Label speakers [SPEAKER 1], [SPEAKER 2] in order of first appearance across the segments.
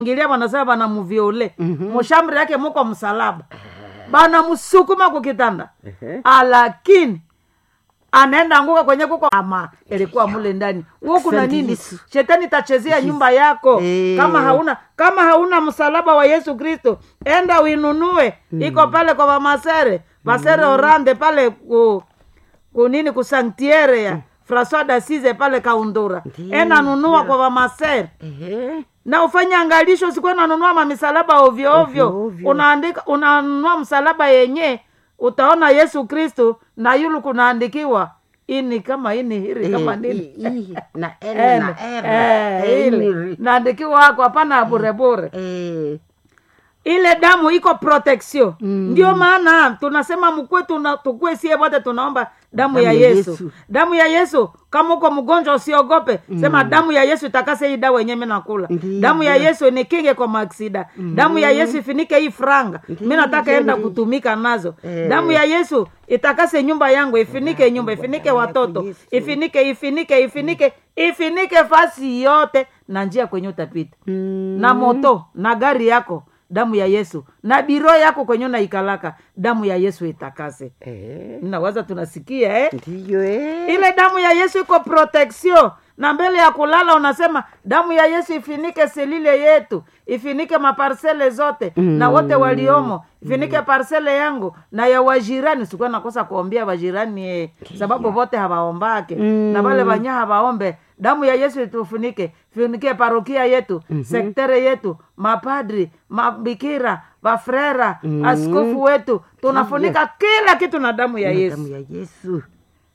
[SPEAKER 1] ngilia wanasema banamuviole mushamri yake muko msalaba banamsukuma kukitanda
[SPEAKER 2] Ehe.
[SPEAKER 1] alakini anaenda anguka kwenye kuko ama ilikuwa mule ndani huo kuna
[SPEAKER 2] Asante
[SPEAKER 1] nini
[SPEAKER 2] Yesu.
[SPEAKER 1] shetani itachezea nyumba yako
[SPEAKER 2] Eh.
[SPEAKER 1] kama hauna kama hauna msalaba wa yesu kristo enda uinunue iko pale kwa vamasere masere orande pale ku, kunini kusanktiere ya francois dasize pale kaundura
[SPEAKER 2] Ndiyo,
[SPEAKER 1] enda nunua kwa vamasere
[SPEAKER 2] Ehe.
[SPEAKER 1] na ufanye angalisho usikuwe nanunua mamisalaba ovyo ovyo
[SPEAKER 2] Ovyo, ovyo.
[SPEAKER 1] unaandika unanunua msalaba yenye utaona yesu kristu na yulu kunaandikiwa ini kama ini hiri kama
[SPEAKER 2] Eh,
[SPEAKER 1] nini
[SPEAKER 2] i- i- na L
[SPEAKER 1] Ene.
[SPEAKER 2] na R.
[SPEAKER 1] Eh,
[SPEAKER 2] Eh,
[SPEAKER 1] ile
[SPEAKER 2] ini-
[SPEAKER 1] naandikiwa hako hapana burebure
[SPEAKER 2] Eh,
[SPEAKER 1] ile damu iko protection ndio maana tunasema mkwe tuna, tukue sie wote tunaomba damu, ya yesu.
[SPEAKER 2] Yesu.
[SPEAKER 1] damu ya yesu kama uko mgonjwa usiogope sema damu ya yesu itakase hii dawa yenyewe mi nakula
[SPEAKER 2] Ndiyo.
[SPEAKER 1] damu ya yesu nikinge kwa maaksida damu ya yesu ifinike hii franga mi nataka enda kutumika nazo
[SPEAKER 2] Eh.
[SPEAKER 1] damu ya yesu itakase nyumba yangu ifinike nyumba ifinike watoto
[SPEAKER 2] Yesu.
[SPEAKER 1] ifinike ifinike ifinike ifinike fasi yote na njia kwenye utapita
[SPEAKER 2] mm,
[SPEAKER 1] na moto na gari yako damu ya yesu na biro yako kwenye unaikalaka damu ya yesu itakase
[SPEAKER 2] eh,
[SPEAKER 1] nawaza tunasikia eh?
[SPEAKER 2] ndiyo eh.
[SPEAKER 1] ile damu ya yesu iko protection na mbele ya kulala unasema damu ya yesu ifinike selile yetu ifinike maparsele zote mm. na wote waliomo ifinike parsele yangu na ya wajirani sikuwa nakosa kuombea wajirani eh, sababu vote hawaombake
[SPEAKER 2] Mm.
[SPEAKER 1] na wale wanya hawaombe damu ya yesu itufunike funike parokia yetu mm-hmm. sektere yetu mapadri mabikira wafrera
[SPEAKER 2] Mm.
[SPEAKER 1] askofu wetu tunafunika kila kitu na damu ya
[SPEAKER 2] Na
[SPEAKER 1] yesu
[SPEAKER 2] damu ya yesu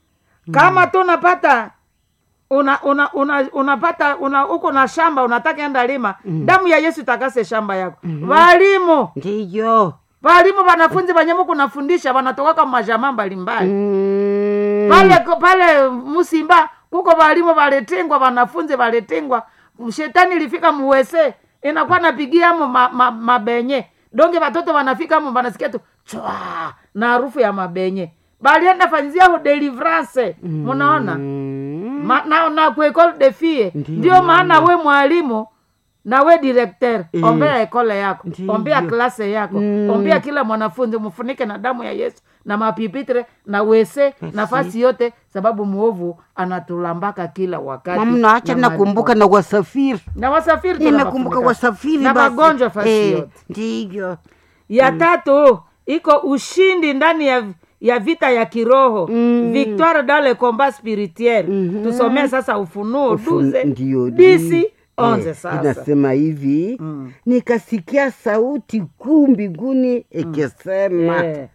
[SPEAKER 1] kama tu unapata una una una unapata una uko na shamba unataka enda lima damu ya yesu itakase shamba yako walimu
[SPEAKER 2] ndiyo
[SPEAKER 1] walimu wanafunzi wenye muku nafundisha wanatokaka majamaa mbalimbali
[SPEAKER 2] Mm,
[SPEAKER 1] pale pale musimba kuko walimu walitingwa wanafunzi walitingwa shetani ilifika muwese inakuwa napigia mo ma, ma, mabenye donge watoto wanafika mo wanasikia tu chwa na harufu ya mabenye balienda fanyizia ho deliverance munaona
[SPEAKER 2] mm,
[SPEAKER 1] Ma, na, na kuekole de fie
[SPEAKER 2] Ndiyo,
[SPEAKER 1] ndio maana we mwalimu na we directeur
[SPEAKER 2] Eh.
[SPEAKER 1] ombea ekole yako
[SPEAKER 2] Ndiyo.
[SPEAKER 1] ombea klase yako
[SPEAKER 2] Mm.
[SPEAKER 1] ombea kila mwanafunzi mfunike na damu ya yesu na mapipitre na wese nafasi yote sababu mwovu anatulambaka kila wakati
[SPEAKER 2] mamna acha
[SPEAKER 1] na
[SPEAKER 2] nakumbuka
[SPEAKER 1] malipo.
[SPEAKER 2] na wasafiri
[SPEAKER 1] na wasafiri
[SPEAKER 2] nimekumbuka
[SPEAKER 1] tunawafunika.
[SPEAKER 2] wasafiri
[SPEAKER 1] na
[SPEAKER 2] basi.
[SPEAKER 1] magonjwa fasi
[SPEAKER 2] Eh,
[SPEAKER 1] yote
[SPEAKER 2] ndiyo
[SPEAKER 1] ya tatu iko ushindi ndani ya ya vita ya kiroho
[SPEAKER 2] Mm.
[SPEAKER 1] victoire dans le combat spirituel
[SPEAKER 2] Mhm.
[SPEAKER 1] tusomee sasa ufunuo
[SPEAKER 2] Ufu-
[SPEAKER 1] duze
[SPEAKER 2] ndiyo,
[SPEAKER 1] disi
[SPEAKER 2] di-
[SPEAKER 1] onze
[SPEAKER 2] eh,
[SPEAKER 1] sasa
[SPEAKER 2] inasema hivi
[SPEAKER 1] Mm.
[SPEAKER 2] nikasikia sauti kuu mbinguni ikisema
[SPEAKER 1] Eh,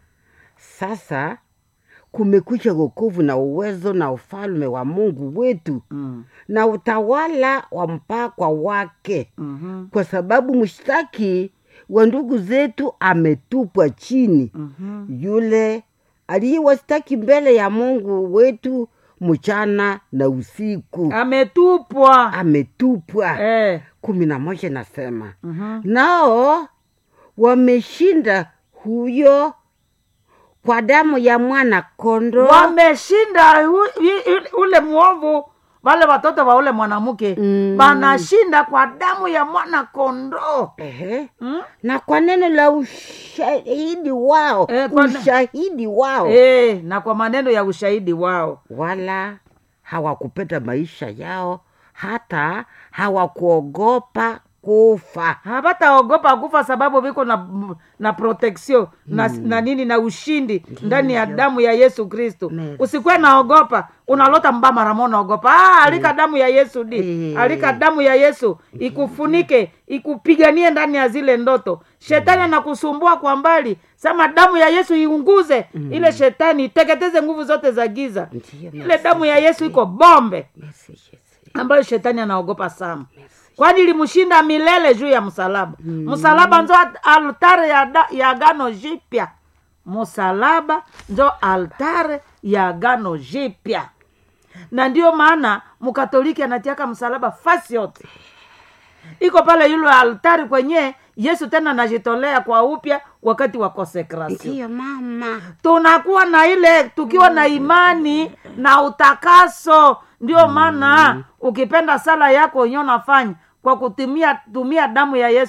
[SPEAKER 2] sasa kumekucha wokovu na uwezo na ufalme wa mungu wetu
[SPEAKER 1] mm,
[SPEAKER 2] na utawala wa mpakwa wake
[SPEAKER 1] mhm,
[SPEAKER 2] kwa sababu mshtaki wa ndugu zetu ametupwa chini
[SPEAKER 1] mhm.
[SPEAKER 2] yule aliyewastaki mbele ya mungu wetu mchana na usiku
[SPEAKER 1] ametupwa
[SPEAKER 2] ametupwa
[SPEAKER 1] eh,
[SPEAKER 2] kumi na moja nasema
[SPEAKER 1] mhm.
[SPEAKER 2] nao wameshinda huyo kwa damu ya mwana kondo
[SPEAKER 1] wameshinda hu- i- i- ule mwovu wale watoto wa ule mwanamke
[SPEAKER 2] Mm.
[SPEAKER 1] wanashinda kwa damu ya mwana kondoo
[SPEAKER 2] Ehe.
[SPEAKER 1] mm?
[SPEAKER 2] na kwa neno la ushahidi wao
[SPEAKER 1] Eh, kwa ne-
[SPEAKER 2] ushahidi wao
[SPEAKER 1] eh, na kwa maneno ya ushahidi wao
[SPEAKER 2] wala hawakupenda maisha yao hata hawakuogopa kufa
[SPEAKER 1] hawataogopa kufa sababu viko na na protection na, na nini na ushindi ndani ya damu ya yesu kristu
[SPEAKER 2] Merci.
[SPEAKER 1] usikuwe naogopa unalota mba maramo naogopa ah, alika damu ya yesu di
[SPEAKER 2] Eh.
[SPEAKER 1] alika damu ya yesu ikufunike ikupiganie ndani ya zile ndoto shetani anakusumbua kwa mbali sema damu ya yesu iunguze ile shetani iteketeze nguvu zote za giza
[SPEAKER 2] Ndiyo,
[SPEAKER 1] ile
[SPEAKER 2] merci.
[SPEAKER 1] damu ya yesu iko bombe
[SPEAKER 2] Merci, Yesu.
[SPEAKER 1] ambayo shetani anaogopa sana kwani ilimshinda milele juu ya msalaba msalaba njo altare ya, da- ya agano jipya msalaba njo altare ya agano jipya na ndio maana mkatoliki anatiaka msalaba fasi yote iko pale yule altari kwenye yesu tena anajitolea kwa upya wakati wa konsekrasio
[SPEAKER 2] ndiyo mama
[SPEAKER 1] tunakuwa na ile tukiwa na imani na utakaso ndio maana ukipenda sala yako wenyewe unafanya kwa kutumia tumia damu ya yesu